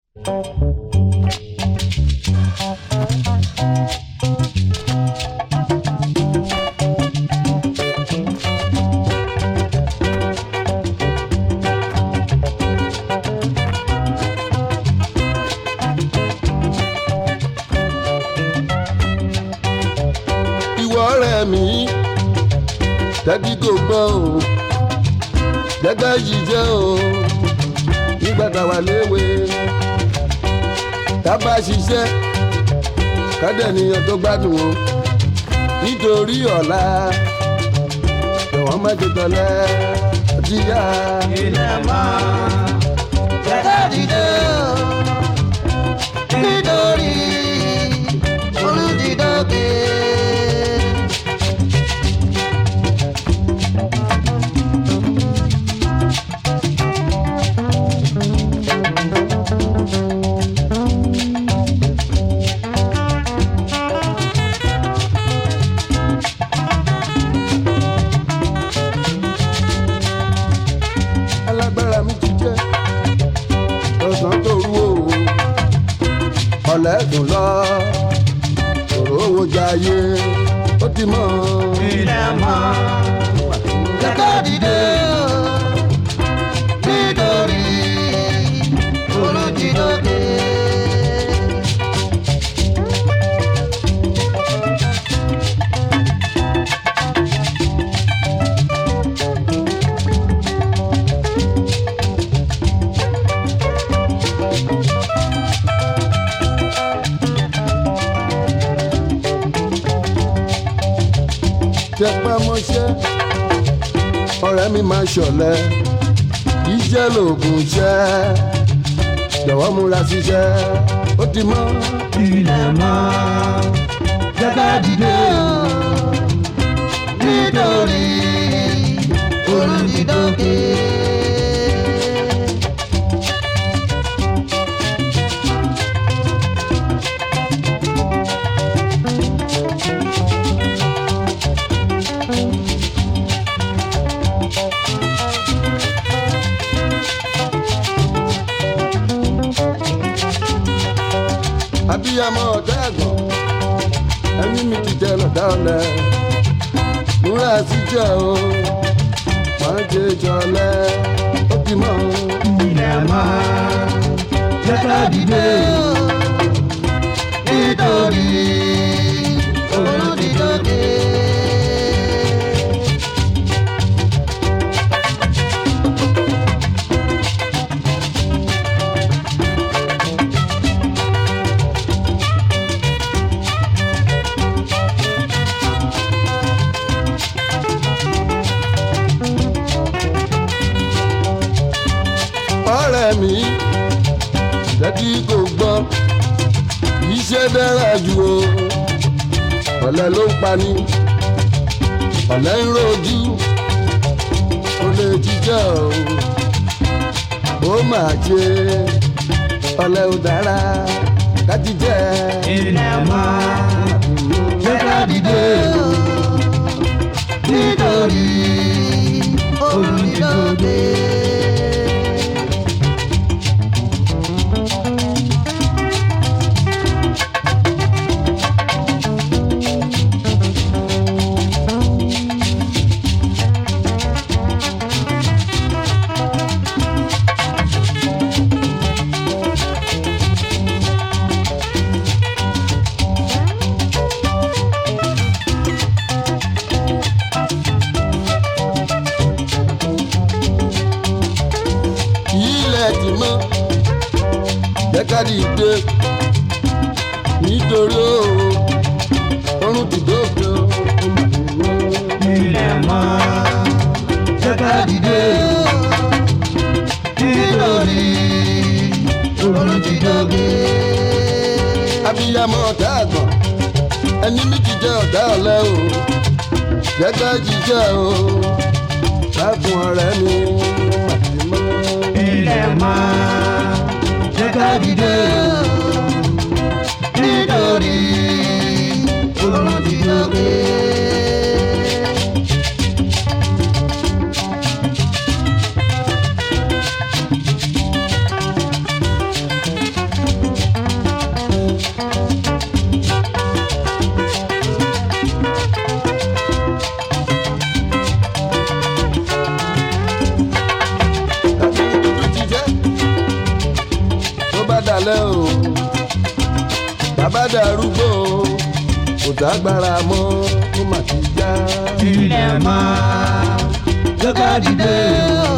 ìwọ ọ̀rẹ́ mi tẹ́tí kò gbọ́ o gẹ́gẹ́ yìí jẹ́ o nígbà táwa léwe tábà ṣiṣẹ́ kádẹ́niyàn tó gbádùn o nítorí ọ̀la jọ̀wọ́ má ti tọ́lẹ̀ ọtí yá. ilẹ̀ mọ́ jẹ́ká dìde o nítorí olùdídókè. alágbára mi ti jẹ́ lọ́sàn tó rú o ọ̀lẹ́dùn lọ òró owó jayé ó ti mọ̀ ilẹ̀ mọ́ jẹ́ká dìde o nítorí olùdídókè. tẹpẹ́ mọ́ṣẹ́ ọ̀rẹ́ mi máa ṣọ̀lẹ iṣẹ́ lòògùn iṣẹ́ jọ̀wọ́ múra síṣẹ́ ó ti mọ́ ilẹ̀ mọ́ jẹ́ká dìde o nítorí olùdídókè. abiyamọ ọ̀dọ́ ẹ̀gbọ́n ẹni mi ti jẹ lọ́dá ọ̀lẹ múra síṣẹ́ o máa ṣe jọlẹ ó ti mọ́ ilẹ̀ mọ́ jẹ́ká dìde o nítorí olùdídókè. ọ̀rẹ́ mi tẹ́tí kò gbọ́ iṣẹ́ dára jù o ọ̀lẹ ló ń pani ọ̀lẹ ń rojú kò lè jíjẹ́ o ó máa ṣe ọ̀lẹ ò dára láti jẹ́ ilẹ̀ mọ́ jẹ́ká dìde o nítorí olùdídókè. ilẹ̀ ti mọ́ jẹ́ ká dìde nítorí o ọrùn ti dókè o. ilẹ̀ mọ́ jẹ́ká dìde o nítorí olùdídókè. abiyamọ ọ̀tá àgbọ̀n ẹni méjì jẹ́ ọ̀tá ọ̀lẹ o jẹ́ ká jíjẹ́ o lágùn ọ̀rẹ́ mi àti mọ́. ilẹ̀ mọ́ jẹ́ká dìde o nítorí olùdídókè. dalẹ̀ o bàbá darúgbó o kò dágbára mọ́ ó mà ti já. ilẹ̀ máa jẹ́ ká dìde o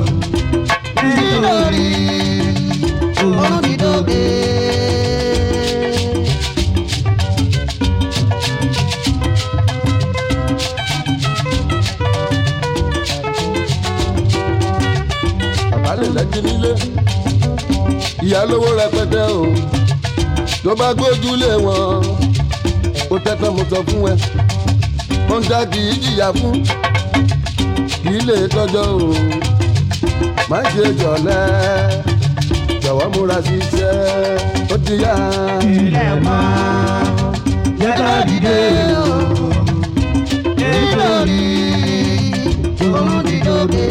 nítorí òun ti dóge. bàbá lè lẹ́jì nílé ìyá lówó rẹpẹtẹ o tó bá gbójúlé wọn ó tẹ́tọ́ mo sọ fún ẹ wọ́n dá kì í jìyà fún kì í lè tọ́jọ́ o má ṣe jọ̀lẹ́ jọ̀wọ́ múra sí iṣẹ́ ó ti yá. ilẹ̀ máa jẹ́ ká dìde o nítorí òun ti dóge.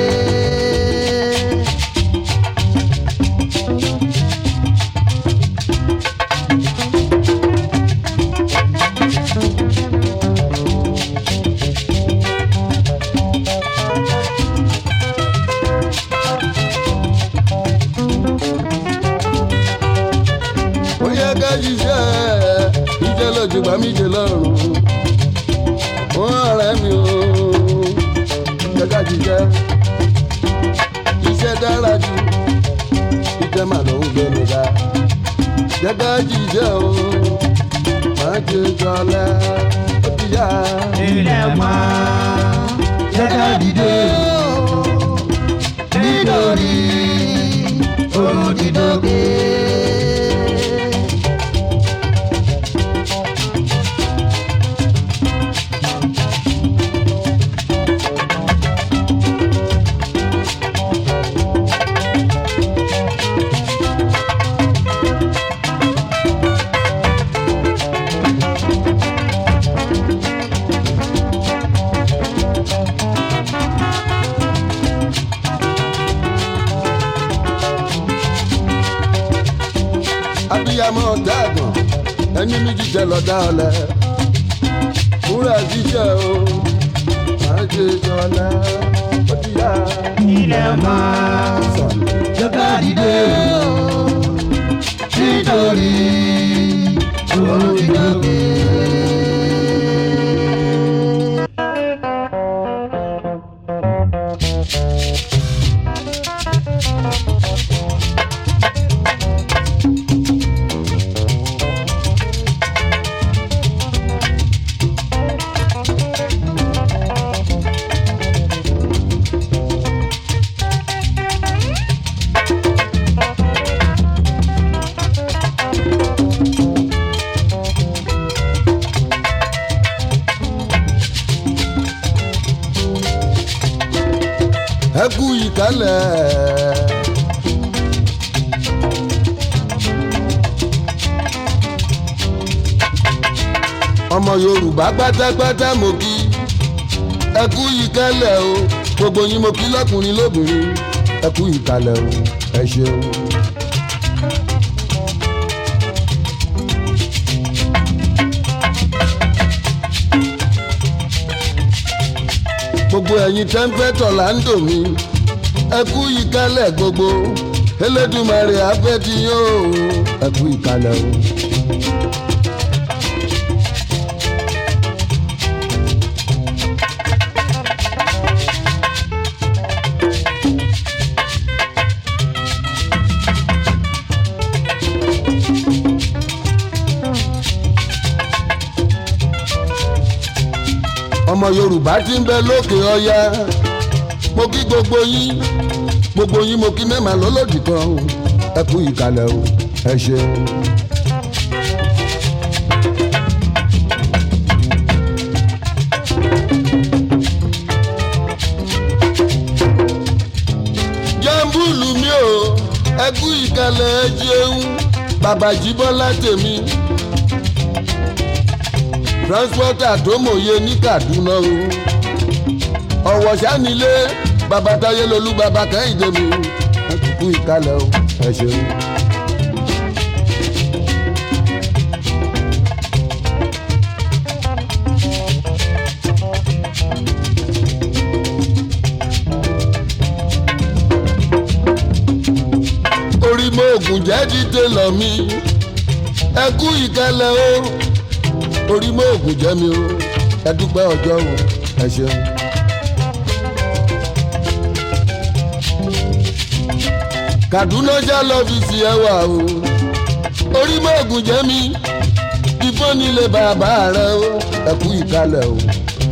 ó yẹ ká ṣiṣẹ́ ìjẹ́ lójú bá mi jẹ lọ́rùn ó ọ̀rẹ́ mi o jẹ́ ká ṣiṣẹ́ iṣẹ́ dára jù iṣẹ́ mà ló ń gbé mi ga jẹ́ ká ṣiṣẹ́ o má ṣe jọlẹ̀ ó ti yá. ilẹ̀ máa jẹ́ ká dìde o nítorí òun ti dóge. abiyamọ dàgbọn ẹni mi jíjẹ lọdá ọlẹ múra jíjẹ o má ṣe jọlẹ̀ ó ti yá. ilẹ̀ máa jẹ́ ká dìde o nítorí òun ti dóge. ẹ kú ìkálẹ̀. ọmọ yorùbá pátápátá mo kí ẹ kú ìkálẹ̀ o gbogbo yín mo kí lọ́kùnrin lóbìnrin ẹ kú ìkálẹ̀ o ẹ ṣeun. gbogbo ẹ̀yin tẹ́ńpẹ́tọ̀ là ń dò mí ẹ kú ìkálẹ̀ gbogbo elédùmarè afẹ́ ti yóò ẹ kú ìkálẹ̀ o. ọmọ yorùbá ti ń bẹ lókè ọya mo kí gbogbo yín gbogbo yín mo kí mẹ́mà lọ́lọ́dì kan o ẹ kú ìkàlẹ̀ o ẹ ṣeun. jambulu mi o ẹ kú ìkàlẹ̀ ẹ jẹun bàbá jíbọ́lá tèmi transporter tó mòye ní kaduna o ọ̀wọ̀ sanilé babatáyé lolú baba kẹ́hìndé mi ẹ kú ìkàlẹ̀ o ẹ ṣeun. orí mọ ògùn jẹ́ dídé lọ mi ẹ kú ìkẹlẹ̀ o orí mọ ògùn jẹ́ mi o ẹ dúpẹ́ ọjọ́ o ẹ ṣeun. Kaduna já lọ́fíìsì ẹ wà o orí mọ ògùn jẹ́ mi ìfọ́n nílé bàbá rẹ o ẹ kú ìkẹlẹ̀ o.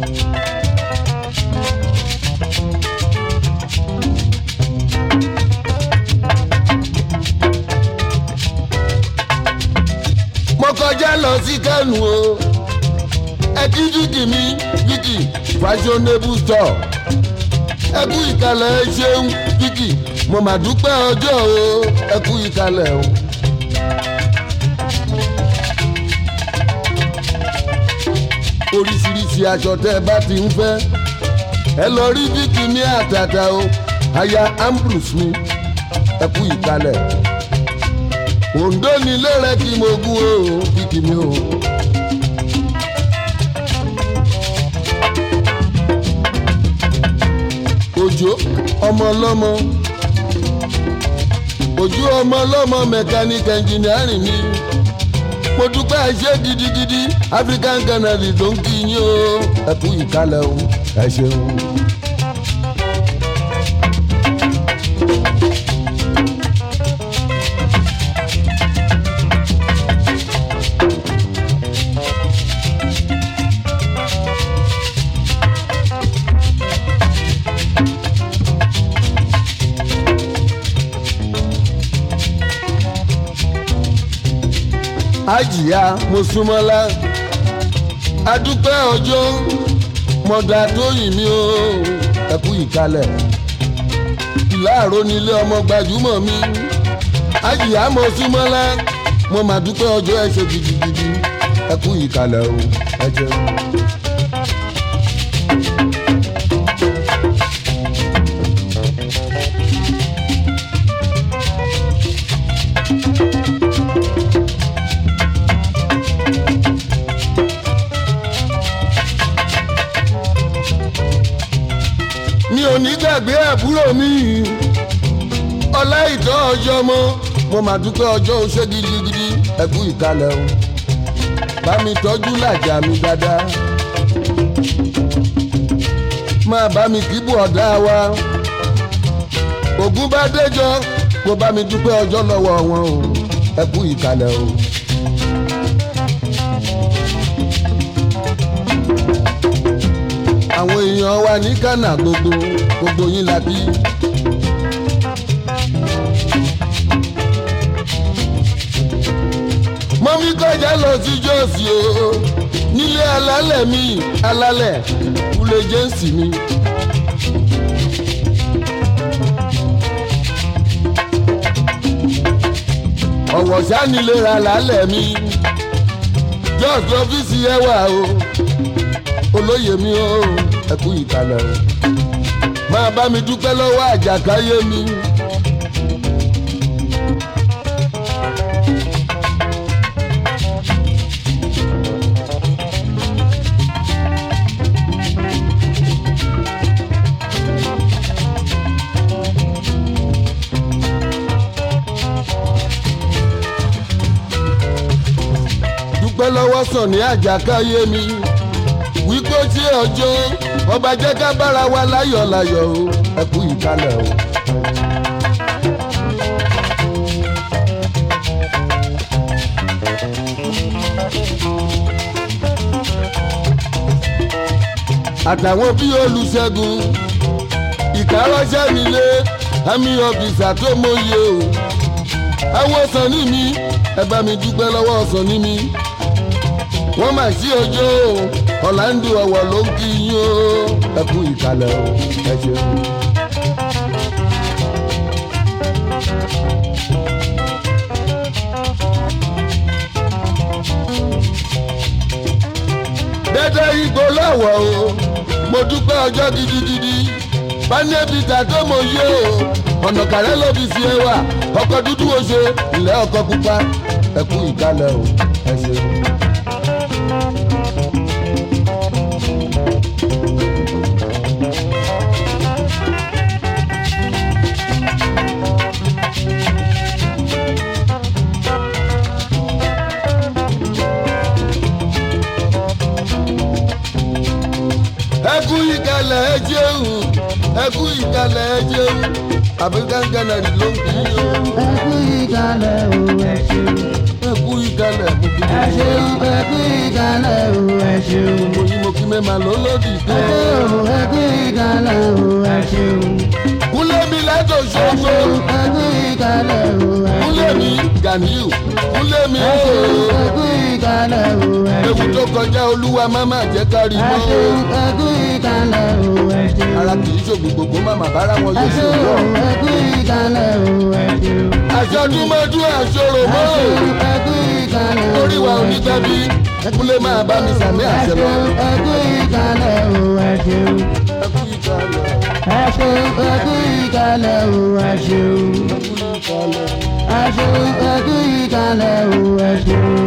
mo kọjá lọ sí kánù o ẹkí fíkì mi fíkì fashionable store ẹkú ìkàlẹ̀ ẹ ṣeun fíkì mo mà dúpẹ́ ọjọ́ o ẹkú ìkàlẹ̀ o. oríṣiríṣi aṣọ tẹ́ ẹ bá ti ń fẹ́ ẹ lọ rí fíkì ní àtàtà o aya ambrose mi ẹkú ìkàlẹ̀ òǹdó nílé rẹ kí mo gún o kìkì mi o. òjò ọmọ ọlọ́mọ òjò ọmọ ọlọ́mọ mẹkáníkì ẹnjìnírìn mi mo dúpẹ́ ṣe gidigidi african canary tó ń kí yín o ẹ kú ìkálẹ̀ o ẹ ṣeun. àjìyá mọ̀súnmọ́lá adúpẹ́ ọjọ́ mọ̀dà tó yìn mí o ẹ̀kú ìkalẹ̀ ìlàró nílé ọmọ gbajúmọ̀ mi àjìyá mọ̀súnmọ́lá mo mà dúpẹ́ ọjọ́ ẹ ṣe gidigidi ẹ̀kú ìkalẹ̀ o ẹ jẹun. mi ò ní gbàgbé àbúrò mi ọlá ìtọ́ ọjọ́ mọ́ mo mà dúpẹ́ ọjọ́ oṣé gidigidi ẹ̀kú ìkàlẹ̀ o bá mi tọ́jú làjà mi dáadáa máa bá mi kíbù ọ̀dá wa ògún bá déjọ́ kó bá mi dúpẹ́ ọjọ́ lọ́wọ́ wọn o ẹ̀kú ìkàlẹ̀ o. àwọn èèyàn wa ní Ghana gbogbo gbogbo yín la bí. mọ́mí kọjá lọ sí jọ́ọ̀sì o nílé alálẹ̀ mi alálẹ̀ kúlẹ̀ jẹ́ǹsì mi. ọ̀wọ̀ sánilé alálẹ̀ mi jọ́ọ̀sì ọ́fíìsì ẹ̀ wà o olóyè mi o ẹkú ìkàlẹ̀ o máa bá mi dúpẹ́ lọ́wọ́ àjàkáyé mi. dúpẹ́ lọ́wọ́ sàn ní àjàkáyé mi wípé tí ọjọ́ ọba jẹ́ ká bára wa láyọ̀ láyọ̀ o ẹ kú ìkálẹ̀ o. àtàwọn bí olùṣègùn ìkárọ́ṣẹ́ nílé àmì ọ̀bìsà tó mọyì o àwọn sàn ní mi ẹ bá mi dúpẹ́ lọ́wọ́ sàn ní mi wọ́n mà sí ọjọ́ ọ̀làǹdù ọ̀wọ̀ ló ń kí yín o ẹ kú ìkàlẹ̀ o ẹ ṣeun. dẹ́dẹ́ igbó lọ́wọ́ o mo dúpẹ́ ọjọ́ gidigidi bánẹ́bìtà tó mọ yé o ọ̀nà kàrẹ́ ló fi sí ẹwà ọkọ̀ dúdú ó ṣe ilẹ̀ ọkọ̀ pupa ẹ kú ìkàlẹ̀ o ẹ ṣeun. ẹkú ìkàlẹ̀ ẹ jẹun àbí gánganàrì ló ń kí yín o. ẹkú ìkàlẹ̀ o ẹ ṣeun. ẹkú ìkàlẹ̀ mo kí ẹ ṣeun ẹkú ìkàlẹ̀ o ẹ ṣeun. mo yí mo kí mẹ́ma lólódì ẹ dé. ṣeun ẹkú ìkàlẹ̀ o ẹ ṣeun. kúlẹ̀ mi látò ẹ ṣoṣo ṣeun ẹkú ìkàlẹ̀ o ẹ kúlẹ̀ ṣeun. mi Ganiu kúlẹ̀ mi ẹ ṣeun ooo. ẹkú ìkàlẹ̀ o ẹ ewu ṣeun. tó kọjá olúwa má má jẹ́ ká rí ẹ mọ́. ṣeun ẹkú ìkàlẹ̀ o ẹ ṣeun. ara kì í ṣògùn gbogbo má má bára wọn ẹ yóò ṣe wọ́. ṣeun ẹkú ìkàlẹ̀ o ẹ ṣeun. àṣọdúnmọ́dún àṣọrò ẹ mọ́. ṣeun ẹkú ìkàlẹ̀ o orí wa ò ní tẹ́bí kúlẹ̀ máa bá mi sàmì àṣẹ lọ. ẹkú ìkàlẹ̀ o ẹ ṣeun. ẹkú ìkàlẹ̀ ẹ ṣeun ẹkú ìkàlẹ̀ o ẹ ṣeun. ẹkú ìkàlẹ̀. ẹ ṣeun ẹkú ìkàlẹ̀ o ẹ ṣeun.